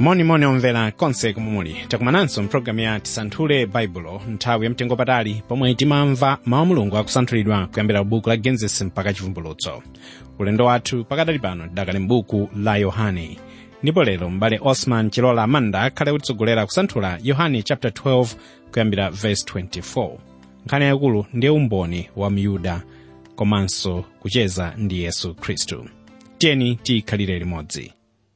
monimoni omvera konse komwe muli takumananso mpulogalamu ya tisanthule baibulo nthawi yamtengo patali pomwe timamva mawu mulungu akusanthulidwa kuyambira buku la genesis mpaka chivumbulutso ulendo wathu pakadali pano tidakali m'buku la yohane ndipo lero m'bale osman chilola amanda akhale kutitsogolera kusanthula yohane chapter 12 kuyambira verse 24 nkhani yayikulu ndiye umboni wa myuda komanso kucheza ndi yesu khristu tiyeni tikhalire limodzi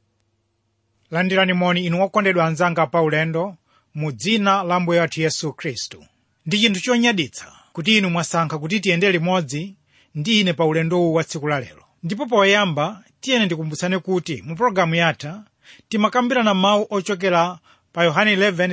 landirani moni inu okondedwa anzanga pa ulendo mu dzina la mbuye wathu yesu khristu ndi chinthu chonyaditsa kuti inu mwasankha kuti tiyende limodzi ndi ine pa ulendowu wa tsiku la lero ndipo poyamba tiyeni ndikumbutsane kuti mu pologalamu yatha timakambirana mawu ochokera pa yohane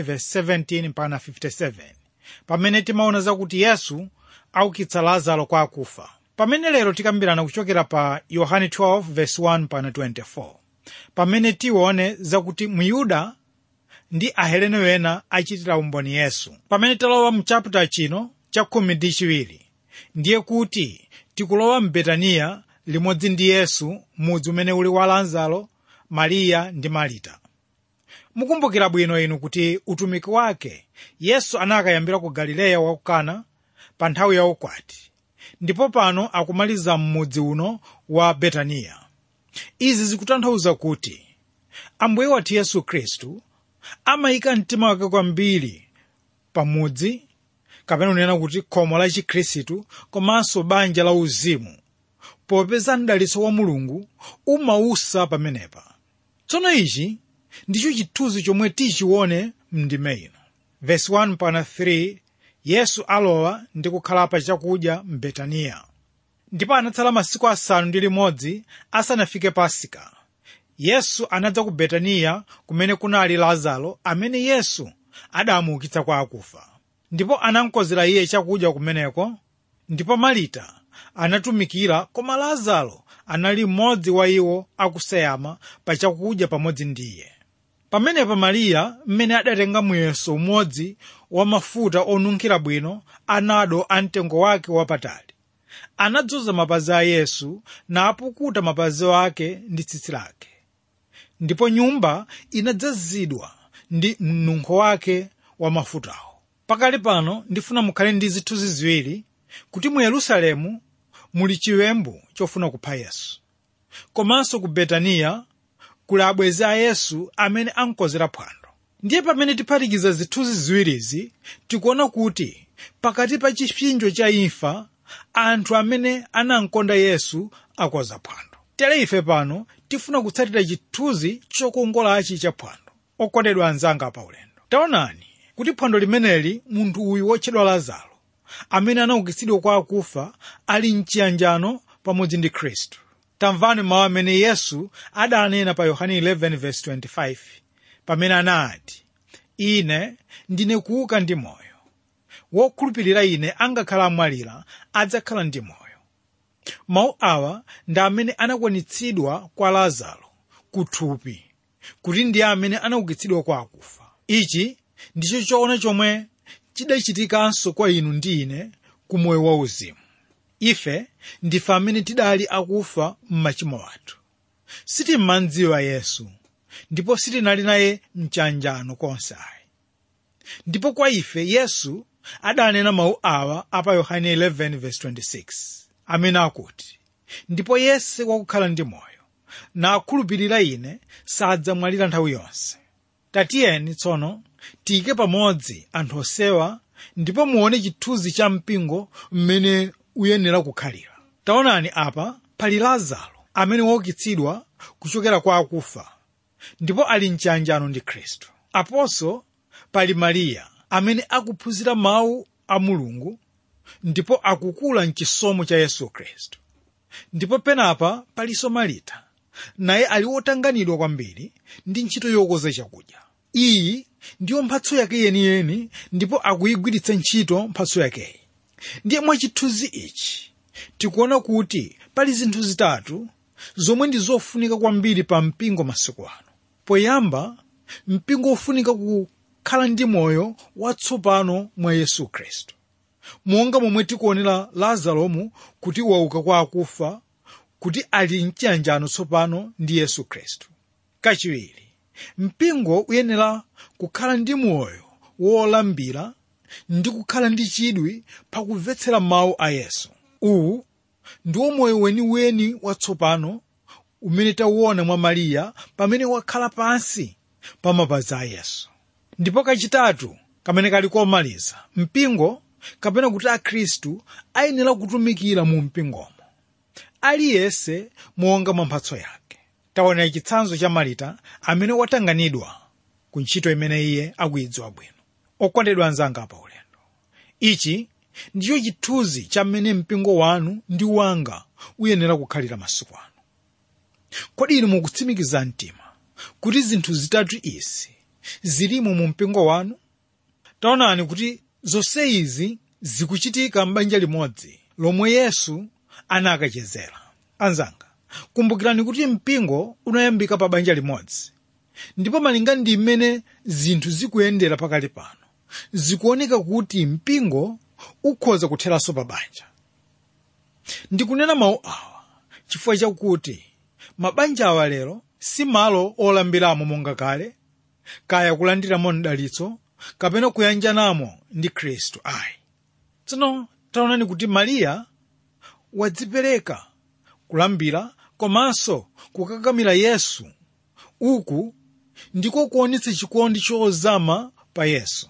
11:17 mpaka 57 pamene timaona zakuti yesu aukitsa lazaro kwa akufa pamene lero tikambirana kuchokera pa yohane 12:1 mpaka 24 pamene tione zakuti myuda ndi ahelene wena achitira umboni yesu pamene talowa mu chaputa chino cha khumi ndi chiwiri ndiye kuti tikulowa mbetaniya limodzi ndi yesu mudzi umene uli wa lazaro mariya ndi marita mukumbukira bwino inu kuti utumiki wake yesu anakayambira ku galileya wa kana pa nthawi ya ukwati ndipo pano akumaliza m'mudzi uno wa betaniya izi zikutanthauza kuti ambuye wathu yesu khristu amayika mtima wake kwambiri pamudzi kapena kunena kuti khomo la chikhristu komanso banja la uzimu popeza mdalitso wa mulungu umausa pamenepa tsono ichi ndicho chithunzi chomwe tichione mndime ino vesi 1 mpaka 3 yesu alowa ndi kukhala pa chakudya mbetaniya ndipo anatsala masiku asanu ndi limodzi asanafike pasika yesu anadza ku betaniya kumene kunali lazaro amene yesu adamuukitsa kwa akufa ndipo anamkonzera iye chakudya kumeneko ndipo marita anatumikira koma lazaro anali mmodzi wa iwo akuseyama pa chakudya pamodzi ndi iye pamenepa mariya mmene adatenga muyeso umodzi wa mafuta onunkhira bwino anado a mtengo wake wapatali anadzoza mapazi a yesu napukuta mapazi ake ndi tsitsi lake ndipo nyumba inadzazidwa ndi mnunkho wake wa mafutawo pakali pano ndifuna mukhale ndi zithunzi ziwiri kuti mu yerusalemu muli chiwembu chofuna kupha yesu komanso ku betaniya kuli abwenzi a yesu amene ankonzera phwando ndiye pamene tiphatikiza zithunzi ziwirizi tikuona kuti pakati pa chipsinjo cha imfa anthu amene anamkonda yesu akonza phwando tere ife pano tifuna kutsatira chithunzi chokongolachi cha phwando okondedwa anzanga pa ulendo taonani kuti phwando limeneli munthu uyu wotchedwa lazaro amene anaukitsidwa kwa akufa ali mchiyanjano pamodzi ndi khristu tamvani mawu amene yesu adanena pa yohane 11:25 pamene anati ine ndine kuuka ndi moyo wokhulupirira ine angakhala amwalira adzakhala ndi moyo mawu awa ndi amene anakwaniritsidwa kwa lazaro kuthupi kuti ndiye amene anaukitsidwa kwa akufa ichi ndicho choona chomwe chidachitikanso kwa inu ndi ine ku moyo wauzimu ife ndife amene tidali akufa m'machimo athu sitimmandziwa yesu ndipo sitinali naye mchanjano konse ayi ndipo kwa ife yesu adanena mawu awa apa yohane 11:26 amene akuti ndipo yense wakukhala ndi moyo nakhulupirira ine sadzamwalira nthawi yonse tatiyeni tsono tiyike pamodzi anthu osewa ndipo muone chithunzi cha mpingo mmene uyenera kukhalira taonani apa pali lazaro amene waukitsidwa kuchokera kwa akufa ndipo ali mchiyanjano ndi khristu aponso pali mariya amene akuphunzira mawu a mulungu ndipo akukula mchisomo cha yesu khristu ndipo penapa palinso marita naye ali wotanganidwa kwambiri ndi ntchito yokoza chakudya iyi ndiyo mphatso yake yeniyeni ndipo akuyigwiritsa ntchito mphatso yakeyi ndiye mwa chithunzi ichi tikuona kuti pali zinthu zitatu zomwe ndi zofunika kwambiri pa mpingo masiku ano poyamba mpingo ufunika kukhala ndi moyo watsopano mwa yesu khristu monga momwe tikuonera lazaromu kuti wauka kwa akufa kuti ali mchiyanjano tsopano ndi yesu khristu kachiwiri mpingo uyenera kukhala ndi moyo wolambira ndi kukhala ndi chidwi pakumvetsera mawu a yesu uwu ndiwo moyo weniweni watsopano umene tauona mwa mariya pamene wakhala pansi pa mapazi a yesu ndipo kachitatu kamene kali komaliza mpingo kapena kuti akhristu ayenera kutumikira mu mpingomo aliyense monga mwa mphatso yake taona chitsanzo cha marita amene watanganidwa ku ntchito imene iye akuyidziwa bwino okondedwa anzanga pa ulendo ichi ndicho chithunzi cha mmene mpingo wanu ndi wanga uyenera kukhalira masiku ano kodi inu mukutsimikiza mtima kuti zinthu zitatu izi zilimo mu mpingo wanu taonani kuti zonse izi zikuchitika m'banja limodzi lomwe yesu anakachezera anzanga kumbukirani kuti mpingo unayambika pa banja limodzi ndipo malinga ndi mmene zinthu zikuyendera pakali pano zikuoneka kuti mpingo ukhoza kutheranso pa banja ndikunena mawu awa chifukwa chakuti mabanja awa lero si malo olambiramo monga kale kaya kulandiramo mdalitso kapena kuyanjanamo ndi khristu ayi tsono taonani kuti mariya wadzipereka kulambira komanso kukakamira yesu uku ndiko kuonetsa chikondi chozama pa yesu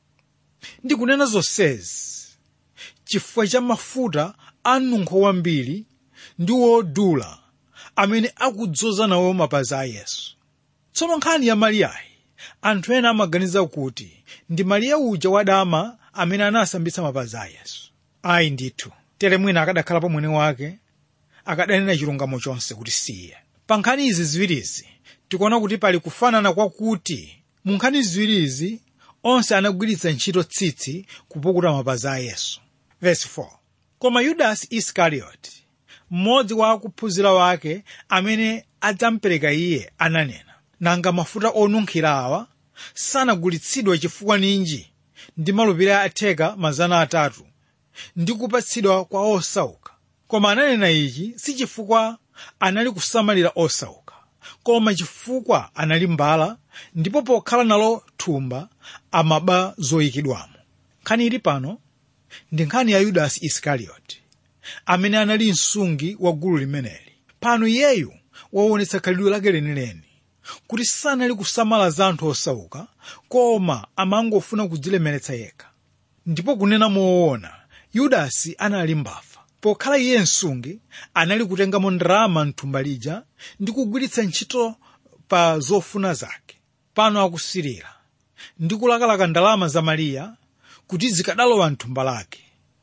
ndikunena zonsezi chifukwa cha mafuta anunkho wambiri ndi wodula amene akudzoza nawo mapazi a yesu tsono nkhani ya mariyayi anthu ena amaganiza kuti ndi mariya uja wadama amene anasambitsa mapazi a yesu ayi ndithu tere mwina akadakhala pa mwini wake akadanena chilungamo chonse kuti siye pa nkhani izi ziwirizi tikuona kuti pali kufanana kwakuti mu nkhani ziwirizi onse anagwiritsa ntchito tsitsi kupukuta mapazi a yesu Verse 4. koma yudasi isikarioti mmodzi wa akuphunzira wake amene adzampereka iye ananena nanga mafuta onunkhira awa sanagulitsidwe chifukwa ninji ndi malupiro atheka mazana atatu ndi kupatsidwa kwa osauka koma ananena ichi si chifukwa anali kusamalira osauka koma chifukwa anali mbala ndipo pokhala nalo thumba amaba zoyikidwamo nkhani ili pano ndi nkhani ya yudasi isikarioti amene anali msungi wa gulu limeneli pano iyeyu waonetsa khalidwe lake lenileni kuti sanali kusamala za anthu osauka koma amangofuna kudzilemeretsa yekha ndipo kunena moona yudasi anali mbava pokhala iye msungi anali kutengamo ndalama mthumba lija ndi kugwiritsa ntchito pa zofuna zake pano akusirira ndi kulakalaka ndalama za mariya kuti zikadalowa mthumba lake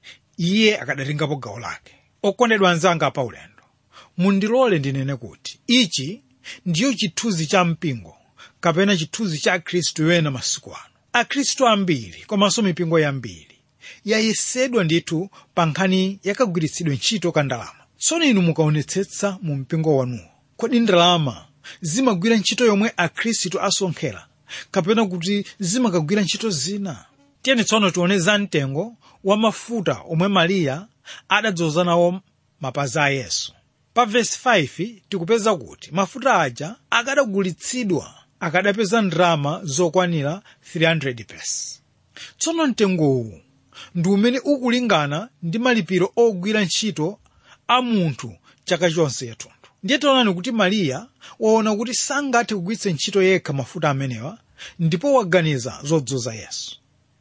iye akadatengapo gawo lake okondedwa anzanga pa ulendo mundilole ndinene kuti ichi ndiyo chithunzi cha mpingo kapena chithunzi cha akhristu ena masiku ano akhristu ambiri komanso mipingo yambiri yayesedwa ndithu pa nkhani yakagwiritsidwe ntchito ka ndalama tsono inu mukaonetsetsa mu mpingo wanuwo kodi ndalama zimagwira ntchito yomwe akhristu asonkhera kapena kuti zimakagwira ntchito zina tiyeni tsono tione za mtengo wa mafuta omwe mariya adadzoza nawo mapazi a yesu pa vesi 5 tikupeza kuti mafuta aja akadagulitsidwa akadapeza ndalama zokwanira 300 pesi tsono mtengowu ndi umene ukulingana ndi malipiro ogwira ntchito a munthu chaka chonse yathunthu ndiye taonani kuti mariya waona kuti sangathe kugwiritsa ntchito yekha mafuta amenewa ndipo waganiza zodzoza yesu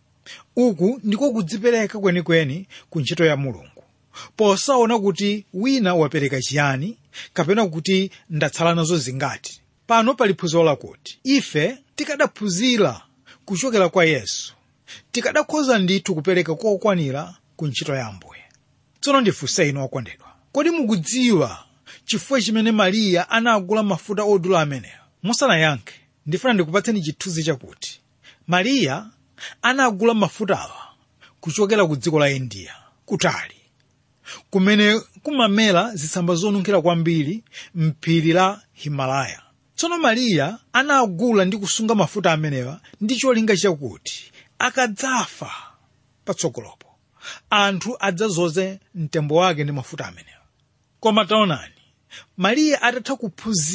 uku ndiko kudzipereka kwenikweni ku ntchito ya mulungu posaona kuti wina wapereka chiyani kapena kuti ndatsala nazo zingati pano pali phunziro lakuti ife tikadaphunzira kuchokera kwa yesu tikadakhoza ndithu kupereka kokwanira ku ntchito ya ambuye tsono ndifunse inu okondedwa kodi mukudziwa chifukwa chimene mariya anagula mafuta odula amenewa musanayankhe ndifuna ndikupatseni chithunzi chakuti mariya anagula mafutawa kuchokera ku dziko la india kutali kumene kumamera zitsamba zonunkhira kwambiri mphiri la himalaya tsono mariya anagula ndi kusunga mafuta amenewa ndi cholinga chakuti akadzafa patsogolopo anthu adzazoze mtembo wake ndi mafuta amenewa koma taonani mariya atatha kuphunzira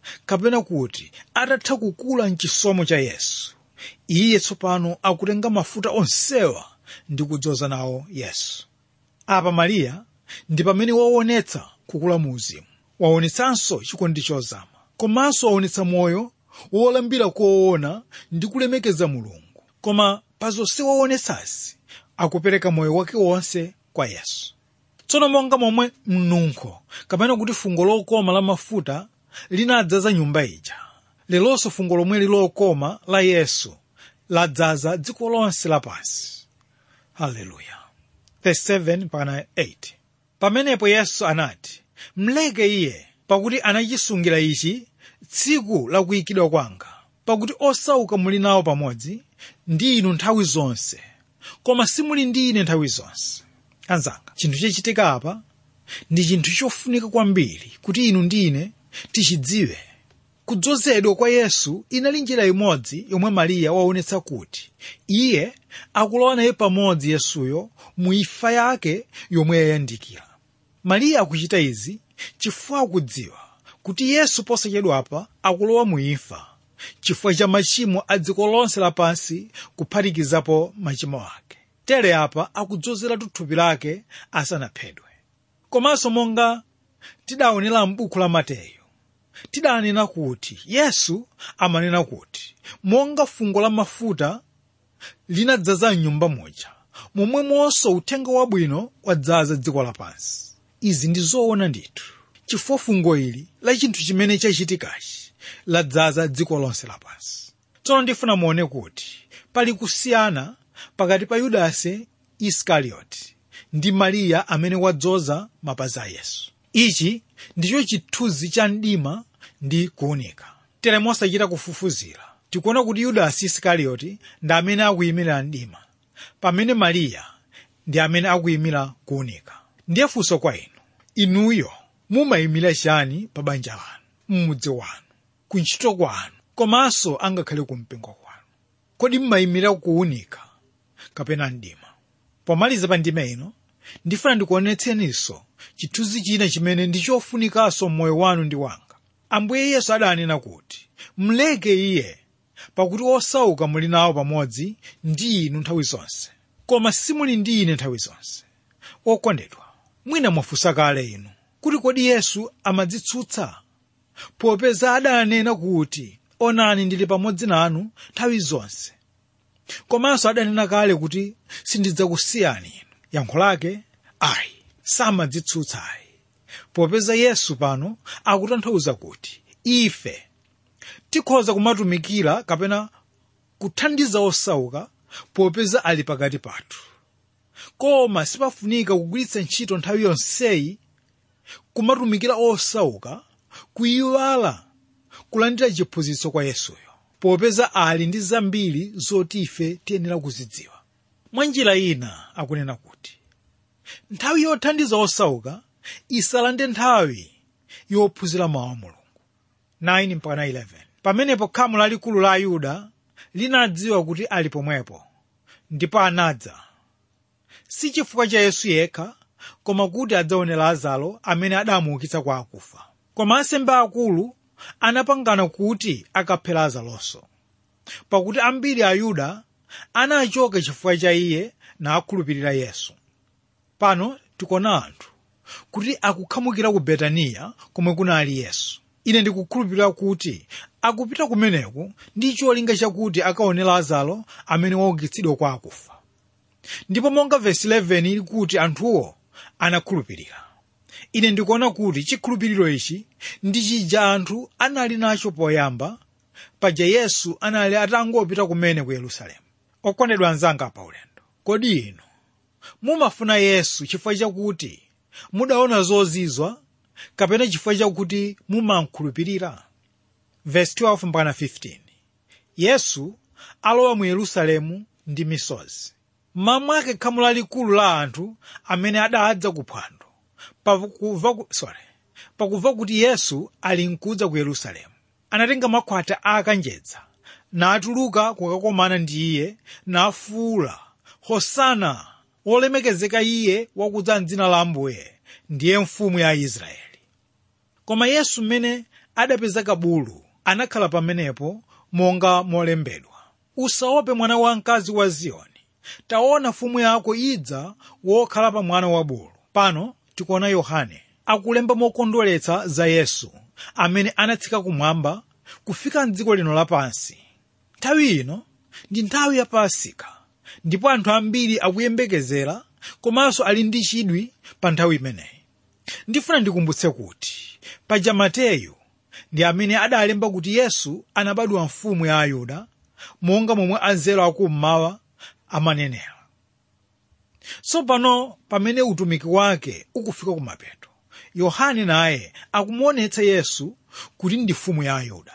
kapena kuti atatha kukula mchisomo cha yesu iye tsopano akutenga mafuta onsewa ndi kudzoza nawo yesu apa mariya ndi pamene waonetsa kukula mu uzimu waonetsanso chikondi chozama komanso waonetsa moyo wolambira koona ndi kulemekeza mulungu koma pa zonse waonetsasi akupereka moyo wake wonse kwa yesu tsono monga momwe mnunkho kapena kuti fungo lokoma la mafuta linadzaza nyumba ija lelonso fungo lomweli lokoma la yesu ladzaza dziko lonse lapansi haleluya verse 7 mpaka 8 pamenepo yesu anati mleke iye pakuti anachisungira ichi tsiku la kuyikidwa kwanga pakuti osauka muli nawo pamodzi ndi inu nthawi zonse koma simuli ndi ine nthawi zonse anzanga chinthu chachitika apa ndi chinthu chofunika kwambiri kuti inu ndi ine tichidziwe kudzozedwa kwa yesu inali njira imodzi yomwe mariya waonetsa kuti iye akulowa naye pamodzi yesuyo mu imfa yake yomwe yayandikira mariya akuchita izi chifukwa akudziwa kuti yesu posachedwapa akulowa mu imfa chifukwa cha machimo a dziko lonse lapansi kuphatikizapo machimo ake tere apa akudzozeratu thupi lake asanaphedwe komanso monga tidaonera m'buku la mateyu tidanena kuti yesu amanena kuti monga fungo la mafuta linadzaza mnyumba muja momwemonso uthenga wabwino wadzaza dziko lapansi izi ndi zoona ndithu chifukwa fungo ili la chinthu chimene chachitikachi ladzaza dziko lonse lapansi tsono ndifuna muone kuti pali kusiyana pakati pa yudasi isikarioti ndi mariya amene wadzoza mapazi a yesu ichi ndicho chithunzi cha mdima ndi kuwunika tere mosachita kufufuzira tikuona kuti yudasi isikarioti ndi amene akuyimira mdima pamene mariya ndi amene akuyimira kuwunika ndiye funso kwa inu inuyo mumayimira chani pa banja lanu m'mudzi wanu ku ntchito kwanu komanso angakhale ku mpingo kwanu kodi mmayimira kuwunika kapena mdima pomaliza pa ndima ino ndifuna ndikuonetseninso chithunzi china chimene ndi chofunikanso m'moyo wanu ndi wanga ambuye yesu adanena kuti mleke iye pakuti osauka muli nawo pamodzi ndi inu nthawi zonse koma simuli ndi ine nthawi zonse okondedwa mwina mwafunsa kale inu kuti kodi yesu amadzitsutsa popeza adanena kuti onani ndili pamodzi nanu nthawi zonse komanso adanena kale kuti sindidzakusiyani inu yankho lake ayi samadzitsutsa ayi popeza yesu pano akutanthauza kuti ife tikhoza kumatumikira kapena kuthandiza osauka popeza ali pakati pathu koma sipafunika kugwiritsa ntchito nthawi yonseyi kumatumikira osauka kuyiwala kulandira chiphunzitso kwa yesuyo popeza ali ndi zambiri zoti ife tiyenera kuzidziwa mwa njira ina akunena kuti nthawi yothandiza osauka isalande nthawi yophunzira mawu a mulungu 9 mpaka 11 pamenepo khamu lalikulu la ayuda linadziwa kuti ali pomwepo ndipo anadza si chifukwa cha yesu yekha koma kuti adzaone lazaro amene adamuukitsa kwa akufa koma ansembe akulu anapangana kuti akaphe lazaronso pakuti ambiri ayuda anachoka chifukwa cha iye nakhulupirira yesu pano tikuona anthu kuti akukhamukira ku betaniya komwe kunali yesu ine ndikukhulupirira kuti akupita kumeneku ndi cholinga chakuti akaone lazaro amene waukitsidwa kwa akufa ndipo monga vesi 11 ili kuti anthuwo anakhulupirira ine ndikuona kuti chikhulupiriro ichi ndi chija anthu anali nacho poyamba paja yesu anali atangopita kumene ku yerusalemu okondedwa anzanga pa ulendo kodi inu mumafuna yesu chifukwa chakuti mudaona zozizwa kapena chifukwa chakuti mumankhulupirira verse 12 mpaka 15 yesu alowa mu yerusalemu ndi misozi mmamwake khamu lalikulu la anthu amene adadza kuphwando pakumva ku- sorry pakumva kuti yesu ali nkudza ku yerusalemu anatenga makhwata akanjedza natuluka kukakomana ndi iye nafuwula hosana wolemekezeka iye wakudza mdzina la ambuye ndiye mfumu ya israeli koma yesu mmene adapeza kabulu anakhala pamenepo monga molembedwa usaope mwana wamkazi wa ziyoni taona mfumu yako idza wokhala pa mwana wa bulu pano tikuona yohane akulemba mokondweretsa za yesu amene anatsika kumwamba kufika mdziko lino lapansi nthawi ino ndi nthawi ya pasika ndipo anthu ambiri akuyembekezera komanso ali ndi chidwi pa nthawi imeneyi ndifuna ndikumbutse kuti paja mateyu ndi amene adalemba kuti yesu anabadwa mfumu ya ayuda monga momwe anzeru akummawa amanenera tsopano pamene utumiki wake ukufika kumapeto yohane naye akumuonetsa yesu kuti ndi mfumu ya ayuda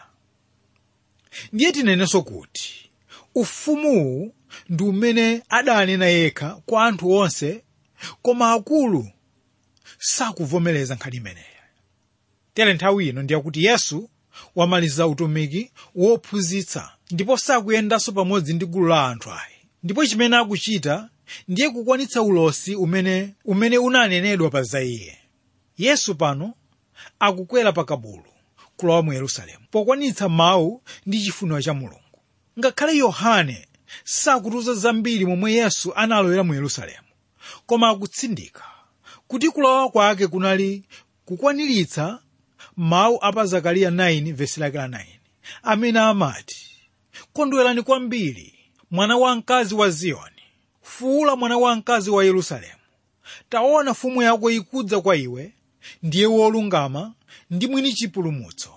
ndiye tinenenso kuti ufumuwu ndi umene adanena yekha kwa anthu onse koma akulu sakuvomereza nkhani imeneyi tere nthawi ino ndiyakuti yesu wamaliza utumiki wophunzitsa ndipo sakuyendanso pamodzi ndi gulu la anthu ayi ndipo chimene akuchita ndiye kukwanitsa ulosi umene umene unanenedwa pa za iye yesu pano akukwera pa kabulu kulowa mu yerusalemu pokwanitsa mawu ndi chifuniro cha mulungu ngakhale yohane sakutiuza zambiri momwe yesu analowera mu yerusalemu koma akutsindika kuti kulowa kwake kunali kukwaniritsa mawu a pa zakariya 9 vesi lake la 9 amene amati kondwerani kwambiri mwana wamkazi wa ziyoni fuula mwana wamkazi wa yerusalemu taona mfumu yako ikudza kwa iwe ndiye wolungama ndi mwini chipulumutso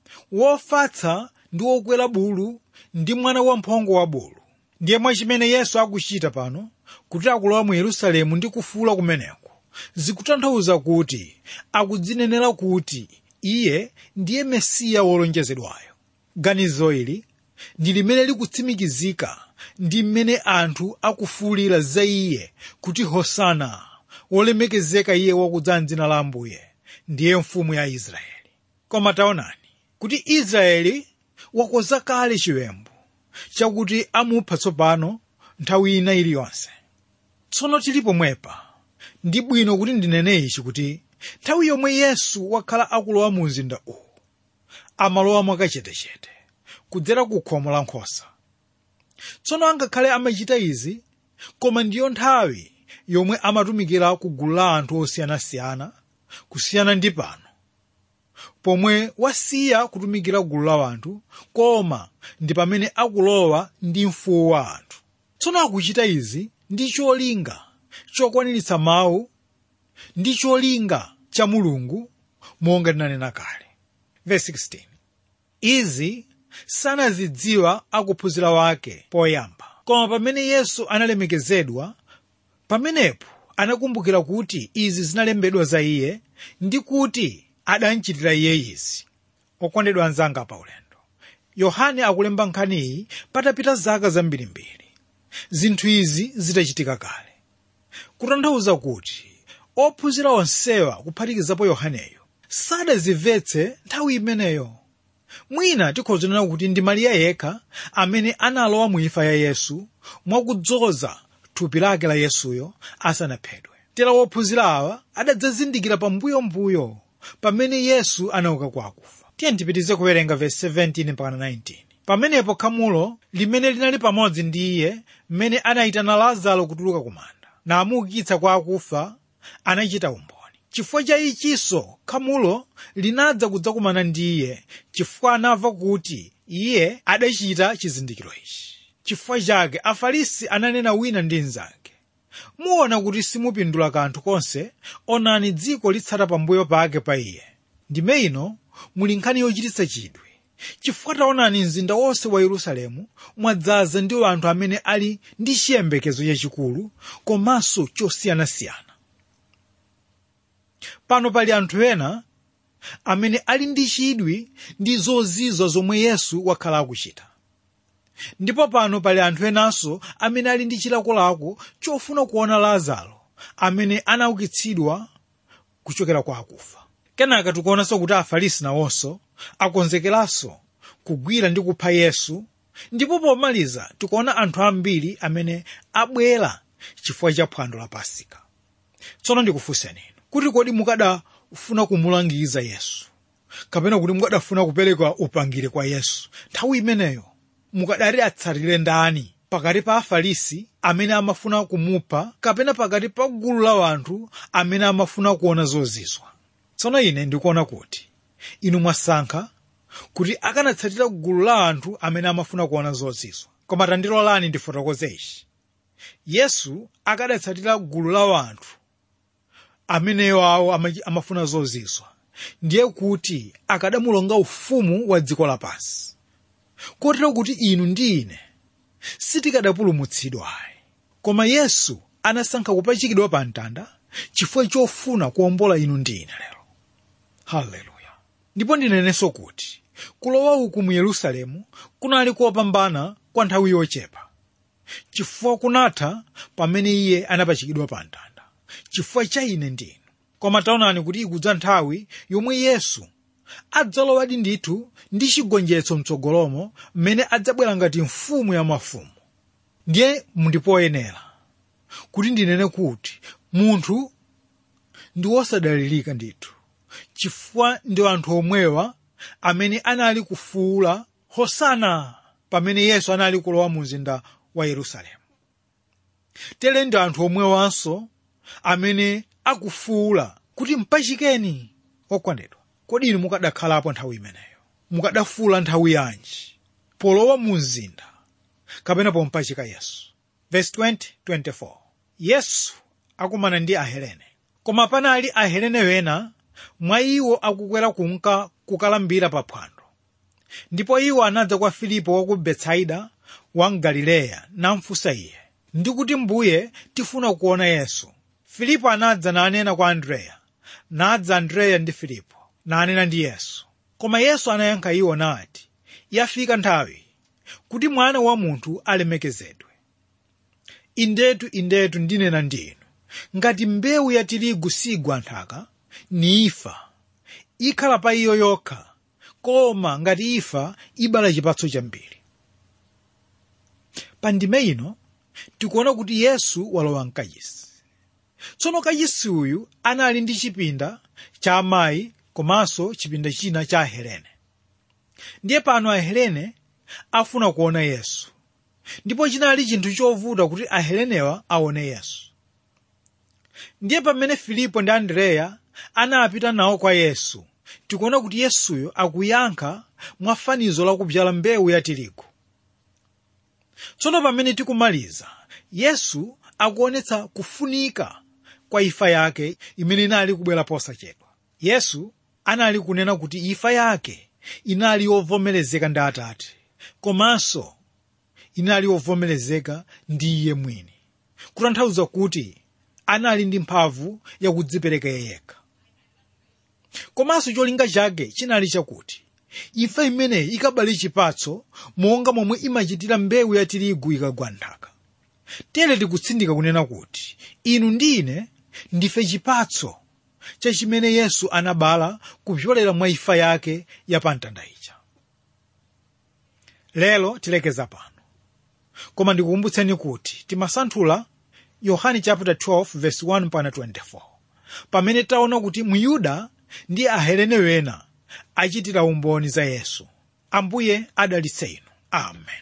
wofatsa ndi wokwera bulu ndi mwana wamphongo wa bulu ndiye mwa chimene yesu akuchita pano kuti akulowa mu yerusalemu ndi kufuula kumeneko zikutanthauza kuti akudzinenera kuti iye ndiye mesiya wolonjezedwayo ganizo ili ndi limene likutsimikizika ndi mmene anthu akufuulira za iye kuti hosana wolemekezeka iye wakudza mdzina la ambuye ndiye mfumu ya israeli koma taonani kuti israeli wakoza kale chiwembu chakuti amupha tsopano nthawi ina iliyonse tsono tili pomwepa ndi bwino kuti ndinene ichi kuti nthawi yomwe yesu wakhala akulowa mu mzinda uwu amalowa mwakachetechete kudzera ku khomo la nkhosa tsono angakhale amachita izi koma ndiyo nthawi yomwe amatumikira ku gulu la anthu osiyanasiyana kusiyana ndi pano pomwe wasiya kutumikira gulu la anthu koma ndi pamene akulowa ndi mfuwu wa anthu tsono akuchita izi ndi cholinga chokwaniritsa mawu ndi cholinga cha mulungu monga tinanena kale Verse 16. izi sanazidziwa akuphunzira wake poyamba koma pamene yesu analemekezedwa pamenepo anakumbukira kuti izi zinalembedwa za iye ndi kuti adanchitira iye izi okondedwa anzanga pa ulendo yohane akulemba nkhaniyi patapita zaka zambirimbiri zinthu izi zitachitika kale kutanthauza kuti ophunzira onsewa kuphatikizapo yohaneyo sadazimvetse nthawi imeneyo mwina tikhoza kunena kuti ndi mariya yekha amene analowa mu imfa ya yesu mwakudzoza thupi lake la yesuyo asanaphedwe tera wophunzira awa adadzazindikira pambuyombuyo pamene yesu anauka kwa akufa tiye ndipitize kuwerenga vesi 17 mpaka 19 pamenepo khamulo limene linali pamodzi ndi iye mmene anayitana lazaro kutuluka kumanda namuukitsa kwa akufa anachita umboni chifukwa cha ichinso khamulo linadza kudzakumana ndi iye chifukwa anamva kuti iye adachita chizindikiro ichi chifukwa chake afarisi ananena wina ndi mnzake muona kuti simupindula kanthu konse onani dziko litsata pambuyo pake pa iye ndime ino muli nkhani yochititsa chidwi chifukwa taonani mzinda wonse wa yerusalemu mwadzaza ndi anthu amene ali ndi chiyembekezo chachikulu komanso chosiyanasiyana pano pali anthu ena amene ali ndi chidwi ndi zozizwa zomwe yesu wakhala akuchita ndipo pano pali anthu enanso amene ali ndi chilakolako chofuna kuona lazaro amene anaukitsidwa kuchokera kwa akufa kenaka tikuonanso kuti afarisi nawonso akonzekeranso kugwira ndi kupha yesu ndipo pomaliza tikuona anthu ambiri amene abwera chifukwa cha phwando la pasika tsono ndikufunseni kuti kodi mukadafuna kumulangiza yesu kapena kuti mukadafuna kupereka upangiri kwa yesu nthawi imeneyo mukadati atsatire ndani pakati pa afarisi amene amafuna kumupha kapena pakati pa gulu la wanthu amene amafuna kuona zozizwa tsono ine ndikuona kuti inu mwasankha kuti akanatsatira gulu la anthu amene amafuna kuona zozizwa koma tandilolani ndifotokoze ichi yesu akadatsatira gulu la wanthu ameneyo awo ama- amafuna zozizwa ndiye kuti akadamulonga ufumu wa dziko lapansi kotero kuti inu ndi ine sitikadapulumutsidwa ayi koma yesu anasankha kupachikidwa pa mtanda chifukwa chofuna kuwombola inu ndi ine lero haleluya ndipo ndinenenso kuti kulowa uku mu yerusalemu kunali kopambana kwa nthawi yochepa chifukwa kunatha pamene iye anapachikidwa pa mtanda chifukwa cha ine ndi inu koma taonani kuti ikudza nthawi yomwe yesu adzalowadi ndithu ndi chigonjetso mtsogolomo mmene adzabwera ngati mfumu ya mafumu ndiye mundipoyenera kuti ndinene kuti munthu ndi wosadalirika ndithu chifukwa ndi anthu omwewa amene anali kufuula hosana pamene yesu anali kulowa mu mzinda wa yerusalemu tere ndi anthu omwewanso amene akufuula kuti mpachikeni okondedwa kodi inu mukadakhalapo nthawi imeneyo mukadafuula nthawi yanji polowa mu mzinda kapena pompachika yesu verse 20 24 yesu akumana ndi ahelene koma panali ahelene wena mwa iwo akukwera kunka kukalambira pa phwando ndipo iwo anadza kwa filipo wa ku betsaida wa mgalileya namfunsa iye ndikuti mbuye tifuna kuona yesu filipo anadza nanena kwa andreya nadza andreya ndi filipo nanena ndi yesu koma yesu anayankha iwo nati yafika nthawi kuti mwana wa munthu alemekezedwe indetu indetu ndinena ndi inu ngati mbewu ya tirigu sigwa nthaka ni ifa ikhala pa iyo yokha koma ngati ifa ibala chipatso chambiri pa ndime ino tikuona kuti yesu walowa mkachisi tsono kachisi uyu anali ndi chipinda cha amayi komanso chipinda china cha ahelene ndiye pano ahelene afuna kuona yesu ndipo chinali chinthu chovuta kuti ahelenewa aone yesu ndiye pamene filipo ndi andreya anapita nawo kwa yesu tikuona kuti yesuyo akuyankha mwa fanizo lakubzala mbewu ya tirigu tsono pamene tikumaliza yesu akuonetsa kufunika kwa ifa yake imene inali kubwera posachedwa yesu anali kunena kuti ifa yake inali yovomerezeka ndi atate komanso inali yovomerezeka ndi iye mwini kutanthauza kuti anali ndi mphamvu yakudzipereka yekha komanso cholinga chake chinali chakuti ifa imeneyi ikabale chipatso monga momwe imachitira mbewu ya tirigu ikagwa nthaka tere tikutsindika kunena kuti inu ndi ine ndife chipatso cha chimene yesu anabala kupyolera mwa ifa yake ya pamtanda ija lero tilekeza pano koma ndikukumbutseni kuti timasanthula yohani chapter 12 verse 1 mpaka 24 pamene taona kuti muyuda ndi ahelene wena achitira umboni za yesu ambuye adalitse inu amen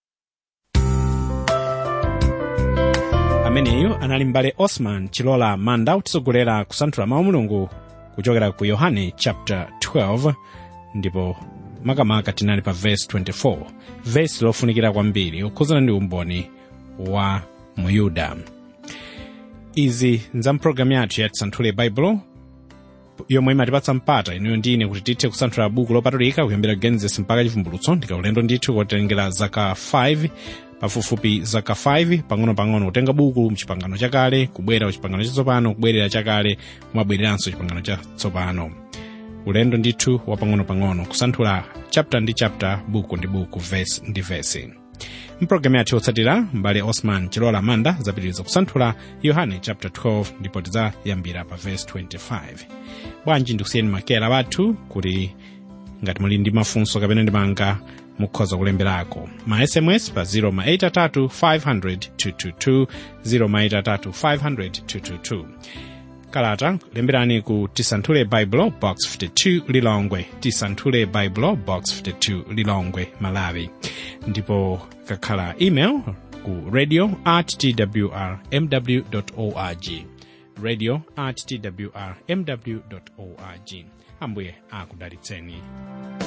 ameneyu anali mbale osman chilola manda kutisogolera kusanthula mawu mulungu kuchokera ku yohane chapter 12 ndipo makamaka tinali pa verse 24 verse lofunikira kwambiri kukhuzana ndi umboni wa muyuda izi nza mpulogalamu yathu ya tisanthule baibulo yomwe imatipatsa mpata inuyo ndine kuti tithe kusanthula buku lopatulika kuyambira genesis mpaka chivumbulutso ndikaulendo ndithu kotengera zaka 5 pafupifupi zaka 5 pang'ono-pang'ono kutenga buku mchipangano chakale kubwera kuchipangano chatsopano kubwerera chakale kumabwereranso chipangano chatsopano ulendo ndithu wa pang'ono-pang'ono kusanthula chapter ndi chapter buku ndi buku verse ndi verse mpulogalamu yathu yotsatira mbale osman chilola manda zapitiriza kusanthula yohane chapter 12 ndipo tidzayambira pa verse 25 bwanji ndikusiyeni makera wathu kuti ngati muli ndi mafunso kapena ndimanga mukhoza kulemberako ma sms pa 0 ma 83 500 222 0 ma 83 500 222 kalata lemberani ku tisanthule baibulo box 52 lilongwe tisanthule baibulo box 52 lilongwe malawi ndipo kakhala email ku radio at twr mw org radio at twr mw org ambuye akudalitseni